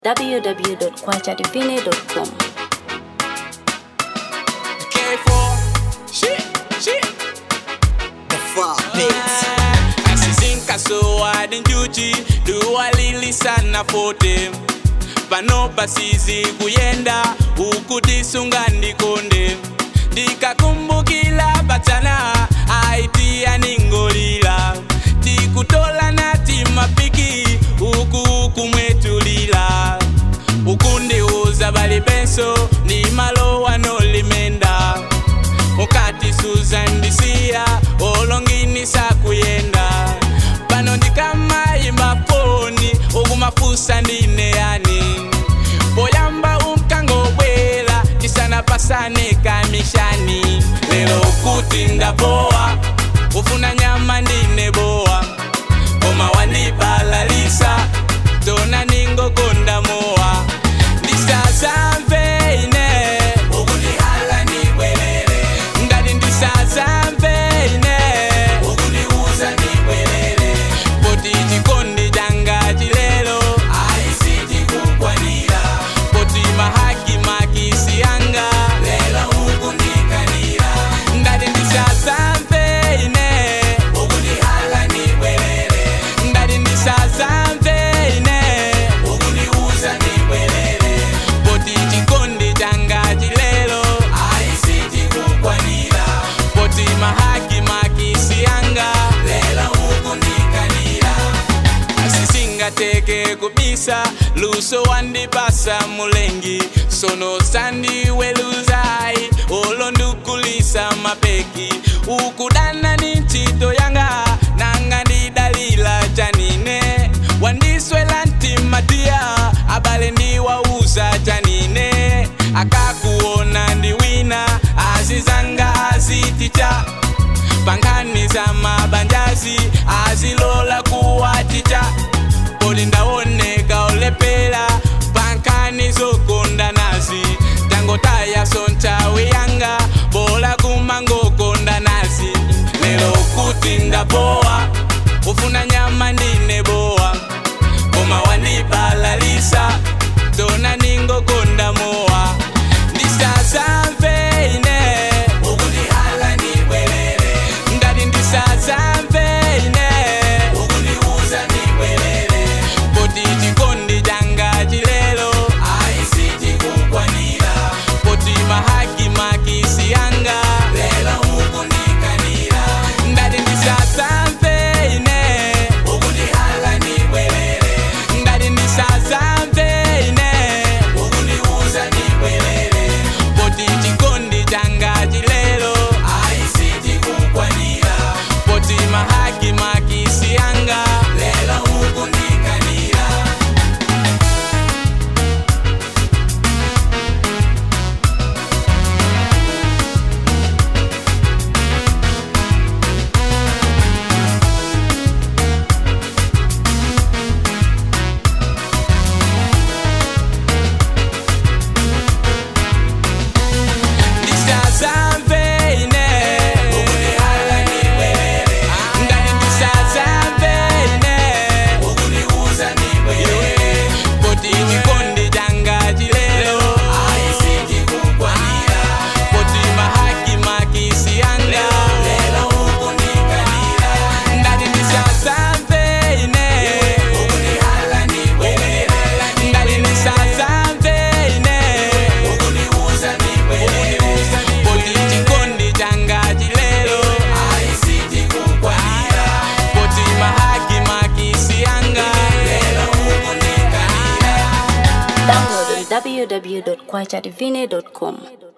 www.kwachadivine.com. K4 shit shit The far pigs. asizinka so adinjuchi duwalili sana fote pano pasizi kuyenda ukutisunga ndikonde ndikakumbukila patana aitia ningolila tikutola nati mapiki uku kumwetulila ukundiuza bali penso ni malo wanolimenda mukati suzandisiya olongini sakuyenda pano ndikamayimba foni okumafusa ndine yani boyamba umkango bwela tisana pasane kamishani lero kuti ndabowa ufuna nyama ndine bowa koma wandibalalisa tona ningokonda mowa ndisazamveine ukundihala nibwelele ngati ndisazamveine ukundiuza nibwelele poti chikondi changa chilelo aisitikunkwanira poti mahaki makisi anga lelo ukundikanira ngati ndisazamveine ukundihala nibwelele ngati ndisazamveine ukundiuza nibwelele poti chikondi changa chilelo aisitikunkwanira poti mahaki makisi anga lelo ukundikanira asisingateke kubisa luso wandipasa mulengi sono sandiweluzai olondukulisa mapeki ukudana ni ntchito yanga nanga ndidalila chanine wandiswela ntimatiya abale ndiwauza chanine akakuona ndiwina azizanga aziticha pankhani za mabanjazi azilola kuwaticha poli ndaoneka olepera pankhani zokonda nazi tangotaya sonchawi yanga bola kumangokonda nazi lero kuti ndabowa ufuna nyama ndine bowa koma wandibalalisa tona ningokonda mowa ndisazamveine ukundihala nibwelele ngati ndisazamveine ukundiuza nibwelele poti chikondi changa chilelo aisitikunkwanira poti mahaki makisi anga lelo ukundikanira ngati ndisazamveine ukundihala nibwelele ngati ndisazamveine ukundiuza nibwelele poti chikondi changa chilelo aisitikunkwanira poti mahaki makisi anga lelo ukundikanira ndisazamveine ukundihala nibwelele ngati ndisazamveine ukundiuza nibwelele poti chikondi changa chilelo aisitikunkwanira poti mahaki makisi anga lelo ukundikanira ngati ndisazamveine ukundihala nibwelele ngati ndisazamveine ukundiuza nibwelele poti chikondi changa chilelo aisitikunkwanira poti mahaki makisi anga lelo ukundikanira Download on www.kwachadivine.com.